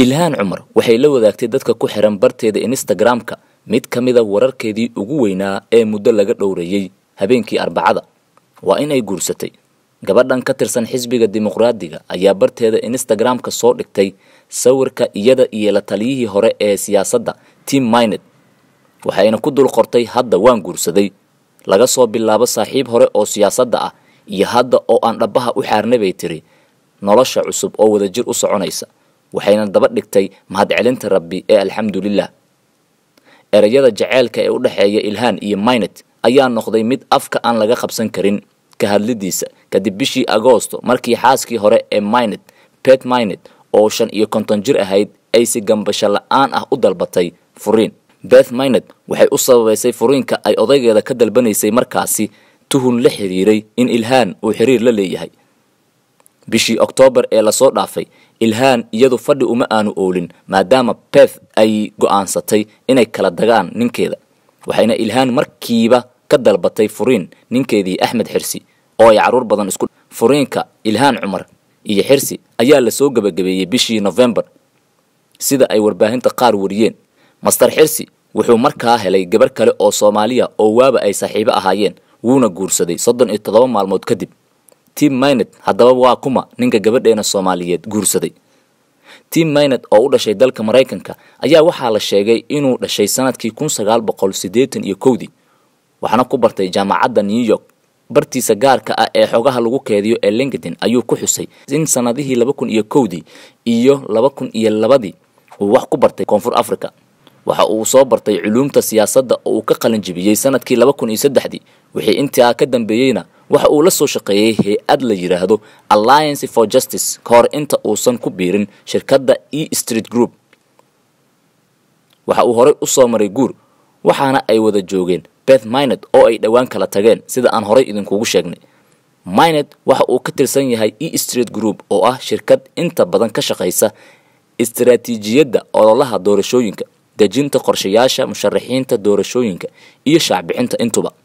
ilhaan cumar waxay la wadaagtay dadka ku xiran barteeda instagram-ka mid ka mida wararkeedii ugu weynaa ee muddo laga dhowreeyey habeenkii arbacada waa inay guursatay gabadhan ka tirsan xisbiga dimuqraadiga ayaa barteeda instagram-ka soo dhigtay sawirka iyada iyo la taliyihii hore ee siyaasadda tim minet waxayna ku dul qortay hadda waan guursaday laga soo bilaabo saaxiib hore oo siyaasadda ah iyo hadda oo aan dhabbaha u xaarnay bay tiri nolosha cusub oo wadajir u soconaysa waxayna daba dhigtay mahadcelinta rabbi ee alxamdulilah ereyada jaceylka ee u dhexeeya ilhaan iyo minet ayaa noqday mid afka aan laga qabsan karin ka hadlidiisa kadib bishii agoosto markii xaaskii hore ee minet pet minet oo shan iyo konton jir ahayd ay si gambasho la-aan ah u dalbatay furiin beth minet waxay u sababaysay furiinka ay odaygeeda ka dalbanaysay markaasi tuhun la xiriiray in ilhaan uu xiriir la leeyahay bishii oktoobar ee lasoo dhaafay ilhaan iyadu fadhi uma aanu oolin maadaama beth ay go'aansatay inay kala dagaan ninkeeda waxayna ilhaan markiiba ka dalbatay furiin ninkeedii axmed xirsi oo ay carruur badan isku furiinka ilhaan cumar iyo xirsi ayaa lasoo gebagabeeyey bishii nofembar sida ay warbaahinta qaar wariyeen master xirsi wuxuu markaa helay gabar kale oo soomaaliya oo waaba ay saaxiibo ahaayeen wuuna guursaday soddon iyo toddoba maalmood kadib tim minet haddaba waa kuma ninka gabadheena soomaaliyeed guursaday tim minet oo u dhashay dalka maraykanka ayaa waxaa la sheegay inuu dhashay sanadkii kun sagaal boqol siddeetan iyo kowdii waxaana ku bartay jaamacadda new york bartiisa gaarka ah ee xogaha lagu keediyo ee linkedin ayuu ku xusay in sanadihii laba kun iyo kowdii iyo laba kun iyo labadii uu wax ku bartay koonfur africa waxa uu soo bartay culuumta siyaasadda oo uu ka qalinjibiyey sanadkii laba kun iyo saddexdii wixii intaa ka dambeeyeyna waxa uu la soo shaqeeyey hay-ad la yidhaahdo alliance for justice ka hor inta uusan ku biirin shirkadda e street group waxa uu horey u soo maray guur waxaana ay wada joogeen beth minet oo ay dhowaan kala tageen sida aan horey idinkugu sheegnay minet waxa uu ka tirsan yahay e street group oo ah shirkad inta badan ka shaqaysa istaraatiijiyadda ololaha doorashooyinka dejinta qorshayaasha musharaxiinta doorashooyinka iyo shaacbixinta intuba